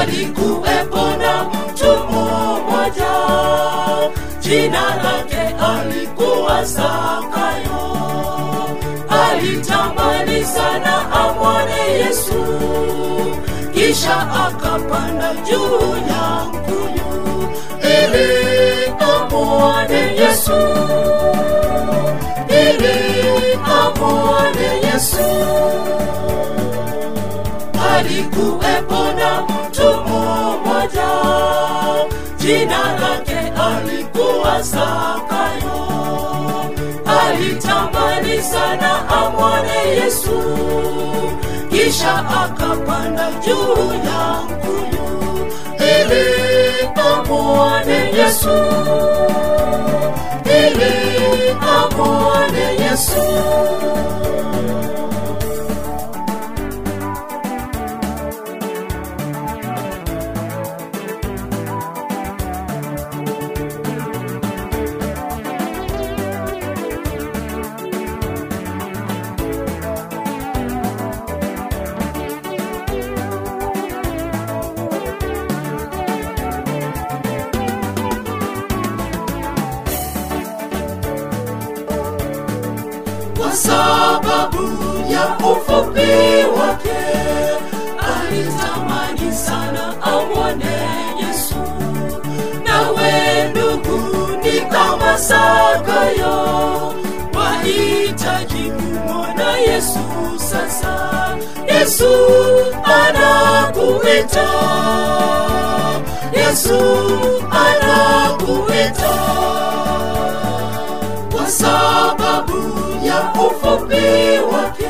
palikuwepo na mtu mmoja jina lake alikuwa Zakayo. Alitamani sana amwone Yesu, kisha akapanda juu ya mkuyu ili amwone Yesu, ili amwone Yesu. Alikuwepo na mtu mmoja jina lake alikuwa Zakayo. Alitamani sana amwone Yesu, kisha akapanda juu ya mkuyu ili amwone Yesu, ili amwone Yesu. kwa sababu ya ufupi wake alitamani sana amwone Yesu. Nawe ndugu, ni kama Zakayo, wahitaji kumwona Yesu sasa. Yesu anakuita, Yesu anakuita kwa sababu ya ufupi wake